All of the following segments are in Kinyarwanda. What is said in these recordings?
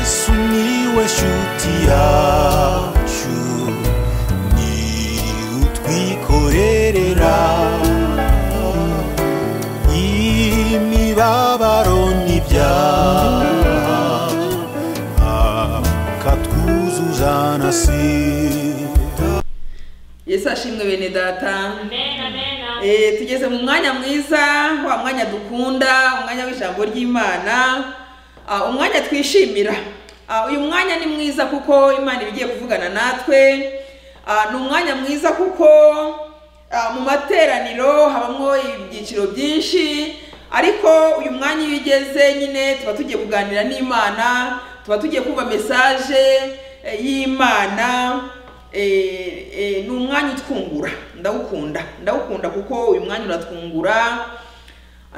sumiłeś utiaciu ni utwikorerera imibabaro n'ibyaha akatwuzuza na sida yesu ashimwe bene data Amen, amen. Eh, tugeze mu mwanya mwiza wa mwanya dukunda umwanya w'ijambo ry'imana Ah, umwanya twishimira Ah, uyu mwanya ni mwiza kuko imana iba igiye kuvugana natwe Ah, ni umwanya mwiza kuko ah, mu materaniro habamo ibyiciro byinshi ariko uyu mwanya iyo ugeze nyine tuba tugiye kuganira n'imana tuba tugiye kumva mesaje eh, y'imana Eh, eh, ni umwanya utwungura ndawukunda ndawukunda kuko uyu mwanya uratwungura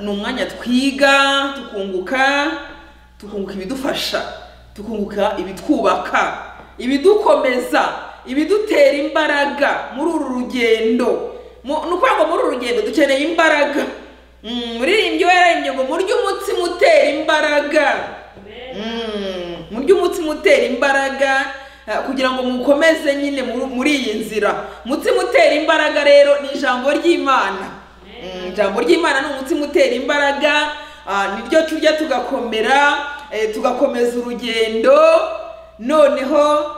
ni umwanya twiga tukunguka tukunguka ibidufasha tukunguka ibitwubaka ibidukomeza ibidutera imbaraga muri uru rugendo Mu- ni ukuvuga ngo muri uru rugendo dukeneye imbaraga Mm, muririmbyi waririmbye ngo murye umutsima utera imbaraga Mm, murye umutsima utera imbaraga eh, kugira ngo mukomeze nyine muri- muri iyi nzira umutsima utera imbaraga rero ni ijambo ry'imana Mm, ijambo ry'imana ni umutsima utera imbaraga ah, niryo turya tugakomera eh, tugakomeza urugendo noneho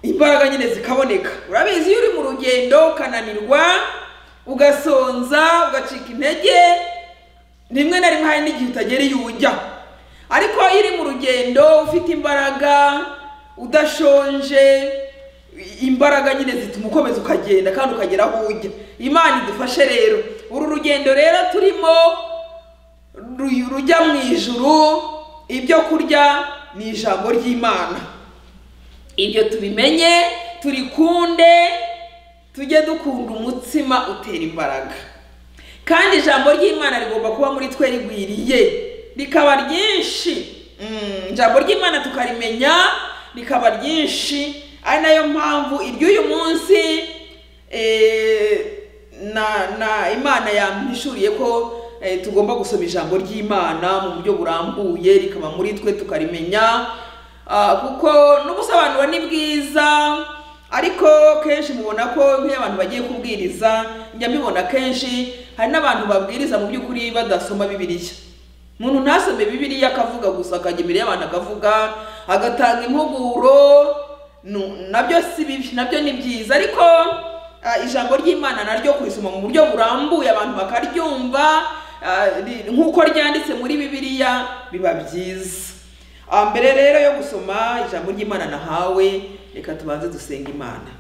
imbaraga nyine zikaboneka urabizi iyo uri mu rugendo ukananirwa ugasonza ugacika intege rimwe na rimwe hari n'igihe utagera iyo ujya ariko iyo uri mu rugendo ufite imbaraga udashonje imbaraga nyine zituma ukomeza ukagenda kandi ukagera aho ujya imana idufashe rero uru rugendo rero turimo ru- rujya mu ijuru ibyo kurya ni ijambo ry'imana ibyo tubimenye turikunde tujye dukunda umutsima utera imbaraga kandi ijambo ry'imana rigomba kuba muri twe rigwiriye rikaba ryinshi Mm, ijambo ry'imana tukarimenya rikaba ryinshi ari nayo mpamvu iry'uyu munsi eh, na na imana yampishuriye ko eh, tugomba gusoma ijambo ry'imana mu buryo burambuye rikaba muri twe tukarimenya Ah, kuko n'ubusobanuro ni bwiza ariko kenshi mubona ko nk'iyo abantu bagiye kubwiriza njya mbibona kenshi hari n'abantu babwiriza mu by'ukuri badasoma bibiliya umuntu ntasome bibiliya akavuga gusa akajya imbere y'abantu akavuga agatanga impuguro nu- nabyo si bibi nabyo ni byiza ariko ah, ijambo ry'imana naryo kurisoma mu buryo burambuye abantu bakaryumva ah, ri- nk'uko ryanditse muri bibiliya biba byiza Ah, mbere rero yo gusoma ijambo ry'imana nahawe reka tubanze dusenga imana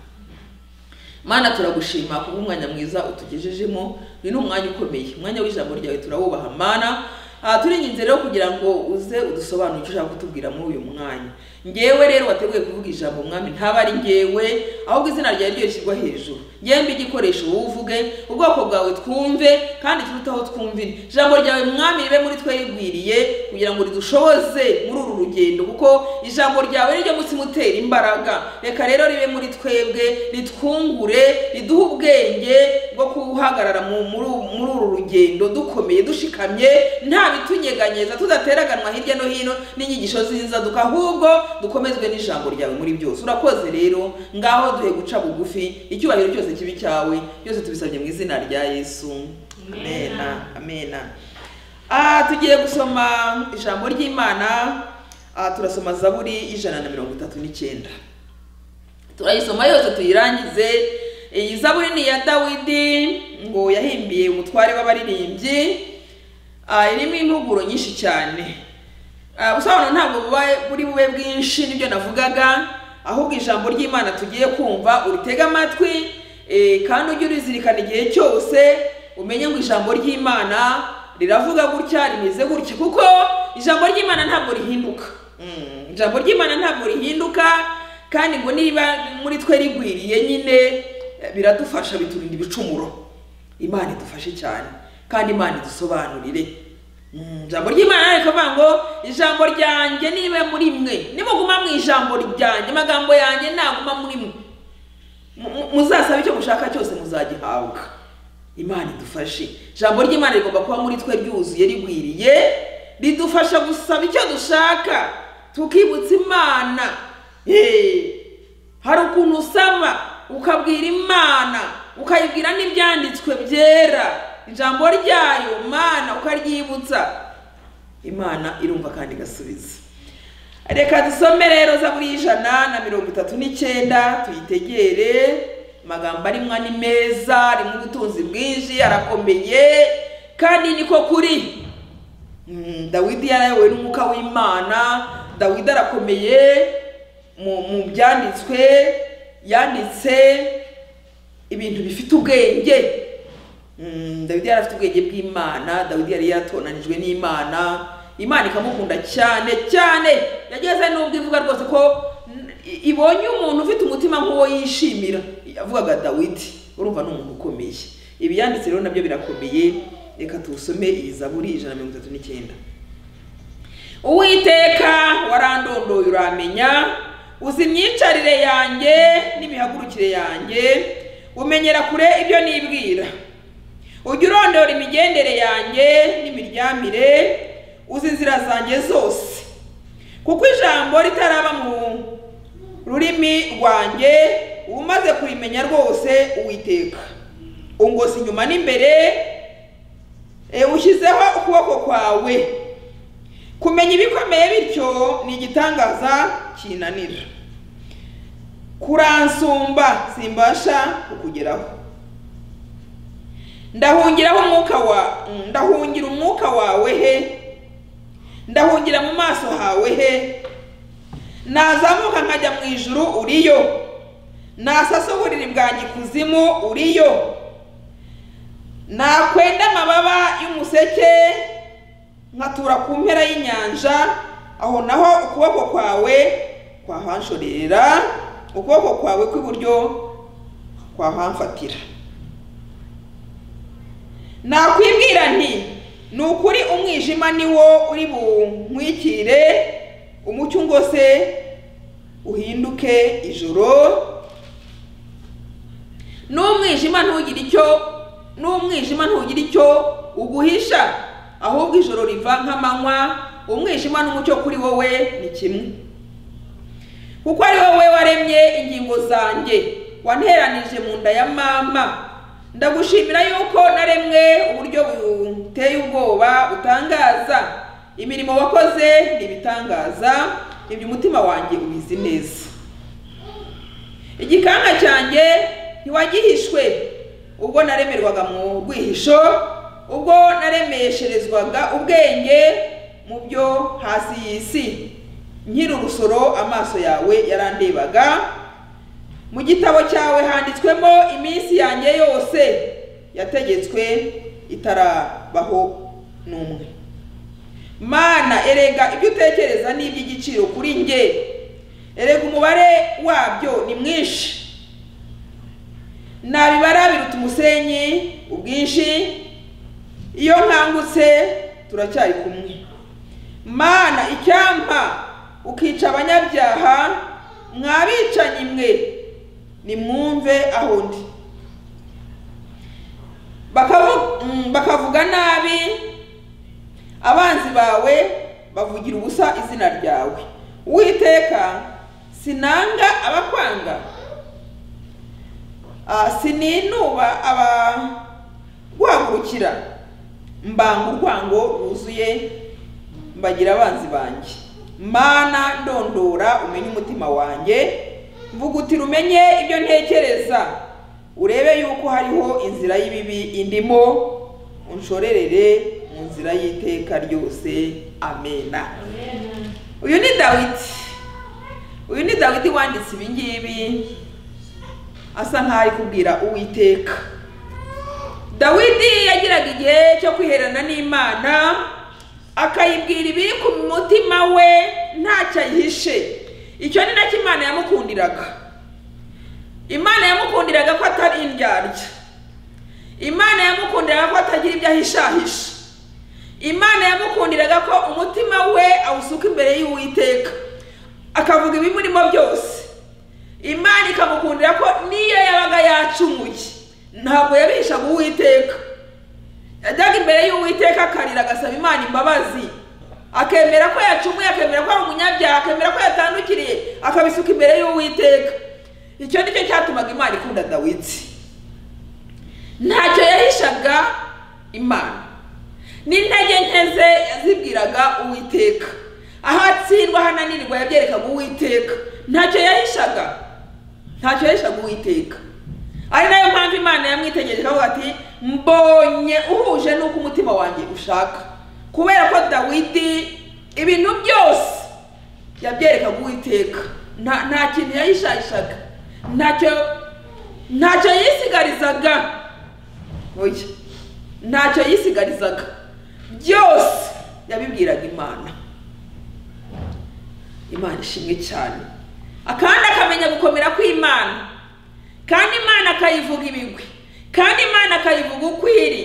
mana turagushima kuba umwanya mwiza utugejejemo uyu ni umwanya ukomeye umwanya w'ijambo ryawe turawubaha mana aha turi inzira yo kugira ngo uze udusobanurire icyo ushaka kutubwira muri uyu mwanya ngewe rero wateguye kuvuga ijambo mwami ntaba ari ngewe ahubwo izina ryawe ryo rishyirwa hejuru ngewe mbe igikoresho wowe uvuge ubwoko bwawe twumve kandi turutaho twumvire ijambo ryawe mwami ribe muri twe rigwiriye kugira ngo ridushoboze muri uru rugendo kuko ijambo ryawe niryo mutima utera imbaraga reka rero ribe muri twebwe ritwungure riduhe ubwenge bwo guhagarara mu- muri uru- muri uru rugendo dukomeye dushikamye nta bitunyeganyeza tudateraganwa hirya no hino n'inyigisho z'inzaduka ahubwo dukomezwe n'ijambo ryawe muri byose urakoze rero ngaho duhe guca bugufi icyubahiro cyose kibi cyawe byose tubisabye mu izina rya yesu amena amena Ah, tugiye gusoma ijambo ry'imana Ah, turasoma zaburi y'ijana na mirongo itatu n'icyenda turayisoma yose tuyirangize iyi zaburi ni iya dawidi ngo yahimbiye umutware w'abaririmbyi ah, irimo impuguro nyinshi cyane Ah, ubusobanuro ntabwo buba buri bube bwinshi nibyo navugaga ahubwo ijambo ry'imana tugiye kumva uritege amatwi eh, kandi ujye urizirikana igihe cyose umenye ngo ijambo ry'imana riravuga gutya rimeze gutya kuko ijambo ry'imana ntabwo rihinduka Mm, ijambo ry'imana ntabwo rihinduka kandi ngo niba muri twe rigwiriye nyine eh, biradufasha biturinda ibicumuro imana idufashe cyane kandi imana idusobanurire Mm, ijambo ry'imana rero rikavuga ngo ijambo ryanjye niba muri mwe nimuguma mu ijambo ryanjye amagambo yanjye naguma muri mwe Mu- mu- muzasabe icyo mushaka cyose muzagihabwa imana idufashe ijambo ry'imana rigomba kuba muri twe ryuzuye rigwiriye ridufasha gusaba icyo dushaka tukibutsa imana Hey! hari ukuntu usaba ukabwira imana ukayibwira n'ibyanditswe byera ijambo ryayo mana ukaryibutsa imana irumva kandi igasubiza reka dusome rero zaburi y'ijana na mirongo itatu n'icyenda tuyitegere amagambo arimo ni meza arimo ubutunzi bwinshi arakomeye kandi niko kuri Mm, dawidi yarayobowe n'umwuka w'imana dawidi arakomeye mu mu byanditswe yanditse ibintu bifite ubwenge Mm, dawidi yari afite ubwenge bw'imana dawidi yari yaratonanijwe n'imana imana ikamukunda cyane cyane yageze n'ubwo ivuga rwose ko n- i- ibonye umuntu ufite umutima nk'uwo yishimira yavugaga dawidi urumva ni umuntu ukomeye ibi yanditse rero nabyo birakomeye reka tuwusome iyi zaburi ijana na mirongo itatu n'icyenda uwiteka warandondoye uramenya uzi imyicarire yanjye n'imihagurukire yanjye umenyera kure ibyo nibwira ujya urondora imigendere yanjye n'imiryamire uzi inzira zanjye zose kuko ijambo ritaraba mu rurimi rwanjye umaze kurimenya rwose uwiteka ungosi inyuma n'imbere e, ushyizeho ukuboko kwawe kumenya ibikomeye bityo ni igitangaza kinanira kuransumba simbasha kukugeraho ndahungiraho umwuka wa mm, ndahungira umwuka wawe he ndahungira mu maso hawe he nazamuka nkajya mu ijuru uriyo nasasa uburiri bwanjye ikuzimu uriyo nakwenda amababa y'umuseke nkatura ku mpera y'inyanja aho naho ukuboko kwawe kwahanshorera ukuboko kwawe kw'iburyo kwahamfatira nakwibwira nti ni ukuri umwijima ni wo uri bunkwikire umucyo ngo se uhinduke ijoro n'umwijima ntugire icyo n'umwijima ntugire icyo uguhisha ahubwo ijoro riva nk'amanywa umwijima n'umucyo kuri wowe ni kimwe kuko ari wowe waremye ingingo zanjye wanteranije mu nda ya mama ndagushimira yuko naremwe uburyo buteye ubwoba butangaza imirimo wakoze ni ibitangaza ibyo umutima wanjye ubizi neza igikanka cyanjye ntiwagihishwe ubwo naremerwaga mu rwihisho ubwo naremesherezwaga ubwenge mu byo hasi y'isi nkiri urusoro amaso yawe yarandebaga mu gitabo cyawe handitswemo iminsi yanjye yose yategetswe itarabaho n'umwe mana erega ibyo utekereza ni iby'igiciro kuri njye erega umubare wabyo ni mwinshi nabibara biruta umusenyi ubwinshi iyo nkangutse turacyari kumwe mana icyampa ukica abanyabyaha mwabicanyi mwe nimwumve aho ndi Bakavu- mm, bakavuga nabi abanzi bawe bavugira ubusa izina ryawe uwiteka sinanga abakwanga Ah, sininuba abaguhagurukira mbanga urwango rwuzuye mbagira abanzi banjye mana ndondora umenye umutima wanjye mvugutira umenye ibyo ntekereza urebe yuko hariho inzira y'ibibi indimo unshorerere mu nzira y'iteka ryose amena uyu ni dawidi uyu ni dawidi wanditse ibi ngibi asa nk'aho ari kubwira uwiteka dawidi yagiraga igihe cyo kwiherana n'imana akayibwira ibiri ku mutima we ntacyo ayihishe icyo ni nacyo imana yamukundiraga imana yamukundiraga ko atari indyarya imana yamukundiraga ko atagira ibyo ahishahisha imana yamukundiraga ko umutima we awusuka imbere y'uwiteka akavuga ibimurimo byose imana ikamukundira ko niyo yabaga yacumuye ntabwo yabihishaga uwiteka yajyaga imbere y'uwiteka akarira agasaba imana imbabazi akemera ko yacumuye akemera ko ari umunyabyaha akemera ko yatandukiriye akabisuka imbere y'uwiteka icyo ni cyo cyatumaga imana ikunda dawidi ntacyo yahishaga imana n'intege nke ze yazibwiraga uwiteka aho atsindwa hananirwa yabyerekaga uwiteka ntacyo yahishaga ntacyo yahishaga uwiteka ari nayo mpamvu imana yamwitegereje avuga ati mbonye uhuje n'uko umutima wanjye ushaka kubera ko dawidi ibintu byose yabyerekaga uwiteka nta nta kintu yahishahishaga ntacyo ntacyo yisigarizaga oya ntacyo yisigarizaga byose yabibwiraga imana imana ishimwe cyane kandi akamenya gukomera kw'imana kandi imana akayivuga ibigwi kandi imana akayivuga uko iri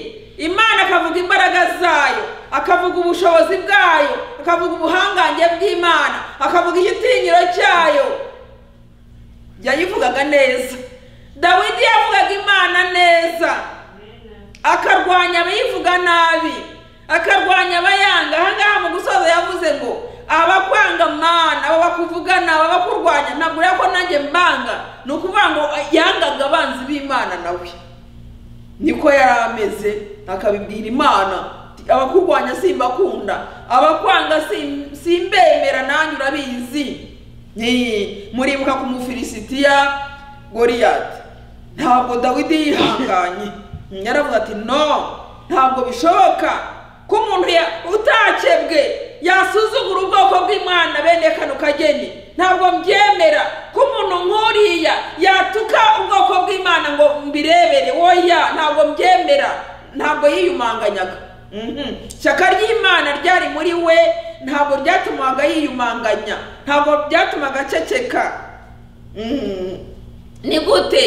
imana akavuga imbaraga zayo akavuga ubushobozi bwayo akavuga ubuhangange bw'imana akavuga igitinyiro cyayo yayivugaga neza dawidi yavugaga imana neza akarwanya abayivuga nabi akarwanya abayanga aha ngaha mu gusoza yavuze ngo abakwanga mana aba bakuvugana aba bakurwanya ntabwo ureba ko nanjye mbanga ni ukuvuga ngo yangaga abanzi b'imana nawe niko yari ameze akabibwira imana abakurwanya simbakunda abakwanga sim- simbemera nanjye urabizi Ni- muribuka ku mufilisitiya goriyati ntabwo dawidi yihanganye yaravuga ati no ntabwo bishoboka ko umuntu ya- utakebwe yasuzugura ubwoko bw'imana bene kano kageni ntabwo mbyemera ko umuntu nk'uriya yatuka ubwoko bw'imana ngo mbirebere woya ntabwo mbyemera ntabwo yiyumanganyaga Mhm. ishyaka ry'imana ryari muri we ntabwo ryatumaga yiyumanganya ntabwo byatumaga aceceka Mhm. ni gute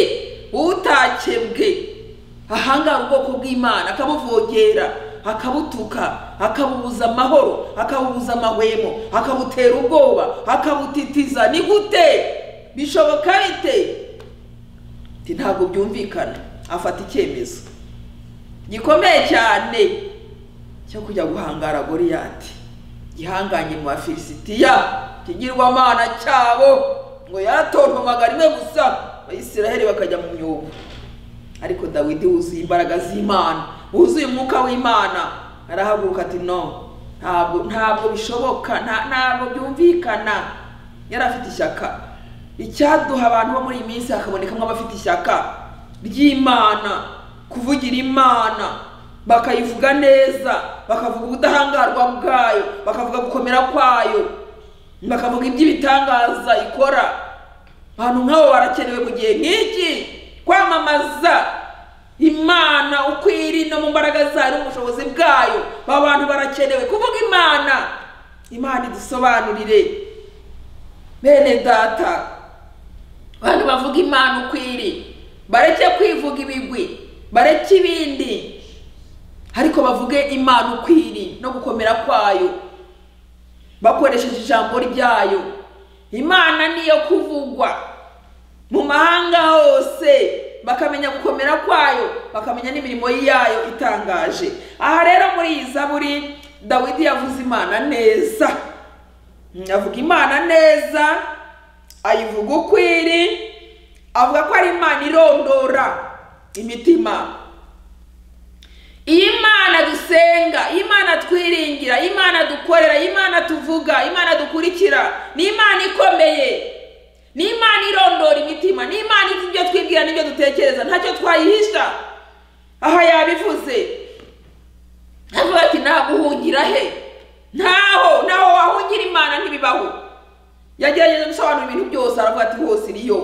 utakebwe ahangaha ubwoko bw'imana akabuvogera akabutuka akabubuza amahoro akabubuza amahwemo akabutera ubwoba akabutitiza ni gute bishoboka bite Ati, ntabwo byumvikana afata icyemezo gikomeye cyane cyo kujya guhangara goriyati gihanganye mu bafilisitiya kigirwamana cyabo ngo yaratontomaga rimwe gusa abayisiraheli bakajya mu myuga ariko dawidi wuzuye imbaraga z'imana wuzuye umwuka w'imana arahaguruka ati no ntabwo ntabwo bishoboka nta- ntabwo byumvikana yari afite ishyaka icyaduha abantu bo muri iyi minsi hakabonekamo abafite ishyaka ry'imana kuvugira imana bakayivuga neza bakavuga ubudahangarwa bwayo bakavuga gukomera kwayo bakavuga iby'ibitangaza ikora abantu nk'abo barakenewe mu gihe nk'iki kwamamaza imana uko iri no mu mbaraga zayo n'ubushobozi bwayo aba bantu barakenewe kuvuga imana imana idusobanurire bene data abantu bavuga imana uko iri bareke kwivuga ibigwi bareke ibindi ariko bavuge imana uko iri no gukomera kwayo bakoresheje ijambo ryayo imana niyo kuvugwa mu mahanga hose bakamenya gukomera kwayo bakamenya n'imirimo yayo itangaje aha rero muri iyi zaburi dawidi yavuze imana neza avuga imana neza ayivuga uko iri avuga ko ari imana irondora imitima iyo imana dusenga iyo imana twiringira iyo imana dukorera iyo imana tuvuga iyo imana dukurikira ni imana ikomeye ni imana irondora imitima ni imana izi ibyo twibwira n'ibyo dutekereza ntacyo twayihisha aha yabivuze avuga ati naguhungira he ntaho ntaho wahungira imana ntibibaho yagerageje gusobanura ibintu byose aravuga ati hose iriyo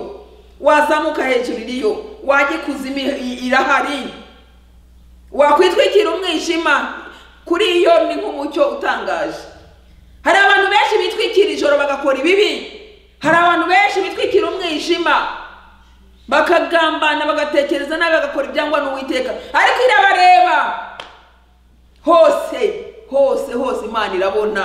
wazamuka hejuru iriyo wajya ikuzimu irahari wakwitwikira umwijima kuri iyo ni nk'umucyo utangaje hari abantu benshi bitwikira ijoro bagakora ibibi hari abantu benshi bitwikira umwijima bakagambana bagatekereza nabi bagakora ibyangwa n'uwiteka ariko irabareba hose hose hose imana irabona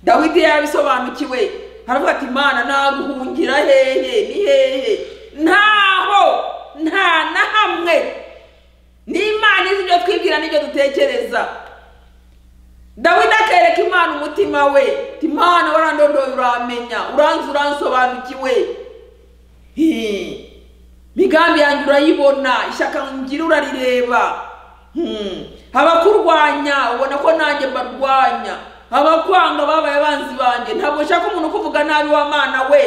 dawidi yabisobanukiwe aravuga ati imana naguhungira hehe ni hehe ntaho nta na hamwe ni imana izi ibyo twibwira n'ibyo dutekereza dawidi akereka imana umutima we ati imana warandondoye uramenya uranzi uransobanukiwe Hi. migambi yanjye urayibona ishyaka ngira urarireba Hmm. abakurwanya ubona ko nanjye mbarwanya abakwanga babaye abanzi banjye ntabwo ushaka umuntu ukuvuga nabi w'amana we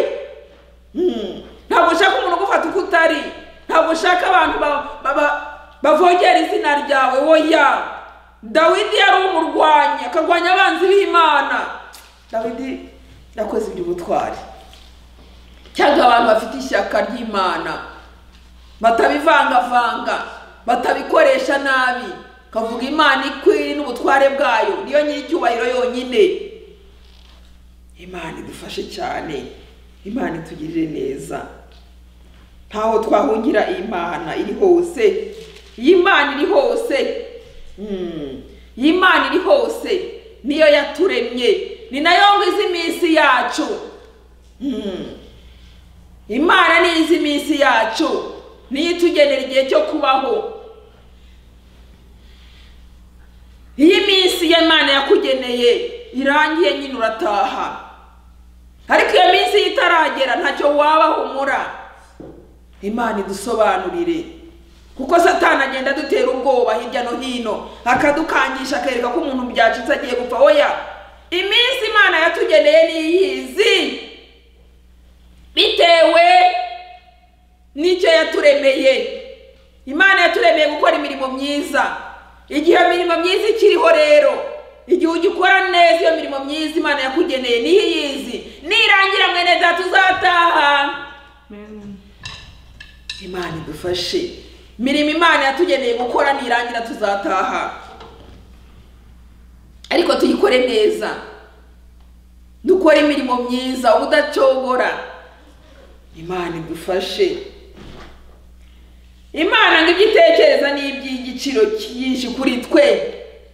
Hmm. ntabwo ushaka umuntu ugufata uko utari ntabwo ushaka abantu ba- ba- ba- bavogera izina ryawe woya dawidi yari umurwanyi akarwanya abanzi b'imana dawidi yakoze iby'ubutwari cyangwa abantu bafite ishyaka ry'imana batabivangavanga batabikoresha nabi kavuga imana ikwiri n'ubutware bwayo niyo nyir'icyubahiro yonyine imana idufashe cyane imana itugirire neza ntaho twahungira imana iri hose iyi Imana iri hose Mm. iyi Imana iri hose niyo yaturemye ni nayo ngwiza iminsi yacu Mm. imana ni izi minsi yacu niyo itugenera igihe cyo kubaho iyo iminsi y'imana yakugeneye irangiye nyine urataha ariko iyo minsi iyo itaragera ntacyo wabaho umura imana idusobanurire kuko satani agenda adutera ubwoba hirya no hino akadukangisha akereka ko umuntu byacitse agiye gupfa oya iminsi imana yatugeneye ni iyizi bitewe n'icyo yaturemeye imana yaturemeye gukora imirimo myiza igihe iyo mirimo myiza ikiriho rero igihe ugikora neza iyo mirimo myiza imana yakugeneye niyo iyizi nirangira mwene data uzataha imana idufashe imirimo imana yatugeneye gukora nirangira tuzataha ariko tuyikore neza dukore imirimo myiza ubudacogora imana idufashe imana ngo ibyo itekereza ni iby'igiciro cyinshi kuri twe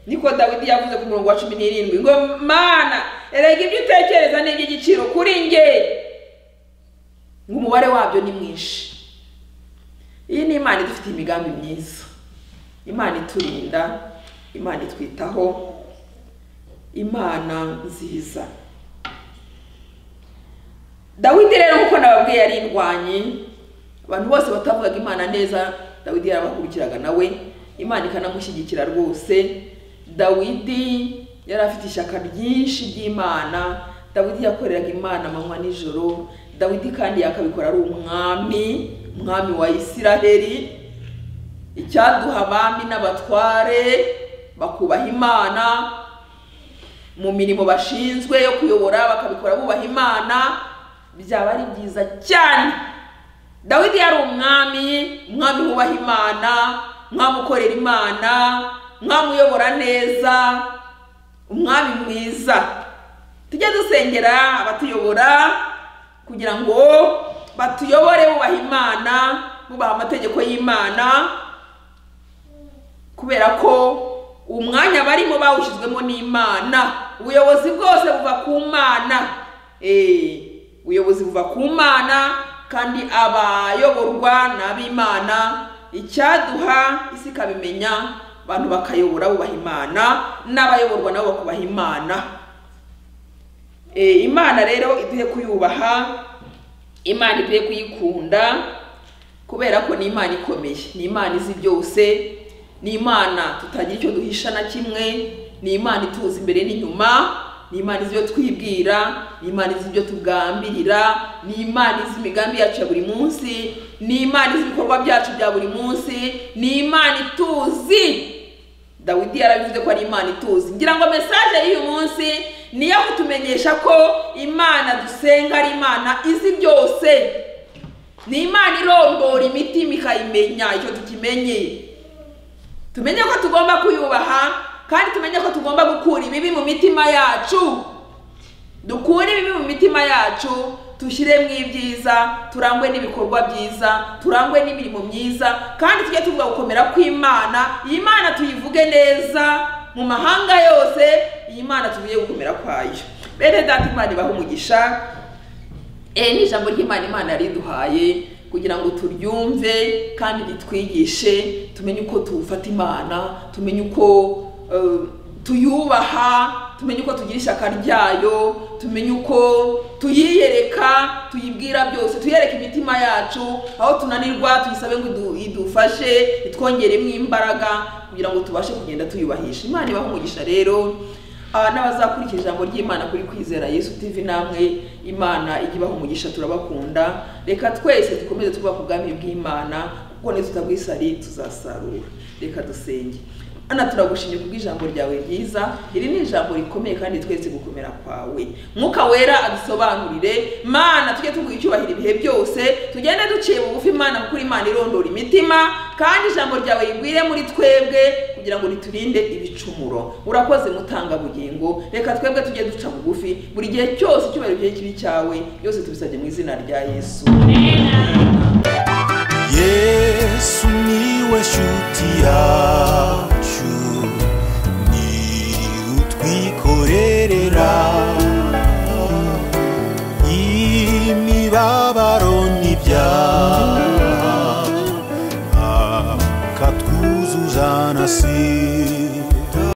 niko dawidi yavuze ku murongo wa cumi n'irindwi ngo mana erega ibyo utekereza ni iby'igiciro kuri nge ngo umubare wabyo ni mwinshi iyi ni imana idufitiye imigambi myiza imana iturinda imana itwitaho imana nziza dawidi rero nk'uko nababwiye yari indwanyi abantu bose batavugaga imana neza dawidi yarabahugukiraga nawe imana ikanamushyigikira rwose dawidi yari afite ishyaka ryinshi ry'imana dawidi yakoreraga imana amanywa nijoro dawidi kandi yakabikora ari umwami umwami wa isiraheli icyaduha abami n'abatware bakubaha imana mu mirimo bashinzwe yo kuyobora bakabikora bubaha imana byaba ari byiza cyane dawidi yari umwami umwami wubaha imana umwami ukorera imana umwami uyobora neza umwami mwiza tujye dusengera abatuyobora kugira ngo batuyobore bubaha imana bubaha amategeko y'imana kubera ko umwanya barimo bawushyizwemo n'imana ubuyobozi bwose buva ku mana Eh, ubuyobozi buva ku mana kandi abayoborwa ni ab'imana icyaduha isi ikabimenya abantu bakayobora bubaha imana n'abayoborwa nabo bakubaha imana Eh, imana rero iduhe kuyubaha imana iduhe kuyikunda kubera ko ni imana ikomeye ni imana izi byose ni imana tutagira icyo duhisha na kimwe ni imana ituza imbere n'inyuma ni imana izi ibyo twibwira ni imana izi ibyo tugambirira ni imana izi imigambi yacu ya buri munsi ni imana izi ibikorwa byacu bya buri munsi ni imana ituzi dawidi yarabivuze ko ari imana ituzi ngira ngo mesaje y'uyu munsi ni iyo kutumenyesha ko imana dusenga ari imana izi byose ni imana irondora imitima ikayimenya icyo tukimenye tumenye ko tugomba kuyubaha kandi tumenye ko tugomba gukura ibibi mu mitima yacu dukure ibibi mu mitima yacu dushyiremo ibyiza turangwe n'ibikorwa byiza turangwe n'imirimo myiza kandi tujye tuvuga gukomera kw'imana iyi mana tuyivuge neza mu mahanga yose iyi mana tuvuge gukomera kwayo bene data imana ibahe umugisha Iri ni ijambo ry'Imana Imana yariduhaye kugira ngo turyumve kandi ritwigishe tumenye uko tuwufata Imana tumenye uko eh, tuyubaha tumenye uko tugira ishyaka ryayo tumenye uko tuyiyereka tuyibwira byose tuyereka imitima yacu aho tunanirwa tuyisabe ngo idu- idufashe itwongeremo imbaraga kugira ngo tubashe kugenda tuyubahisha imana ibaha umugisha rero Ah, n'abazakurikiza ijambo ry'imana kuri kwizera yesu tv namwe imana ijya ibaha umugisha turabakunda reka twese dukomeze tuba ku bwami bw'imana kuko nitutagwisari tuzasarura reka dusenge Ana turagushimye kubw'ijambo ryawe ryiza iri ni ijambo rikomeye kandi twese gukomera kwawe mwuka wera adusobanurire mana tujye tuguha icyubahiro ibihe byose tugende duciye bugufi imana kuri imana irondora imitima kandi ijambo ryawe rigwire muri twebwe kugira ngo riturinde ibicumuro urakoze mutanga bugingo reka twebwe tujye duca bugufi buri gihe cyose icyubahiro gihe kibi cyawe byose tubisabye mu izina rya yesu yesu niwe shuti yacu ni utwikorerera imibabaro n'ibyaha akatwuzuza na si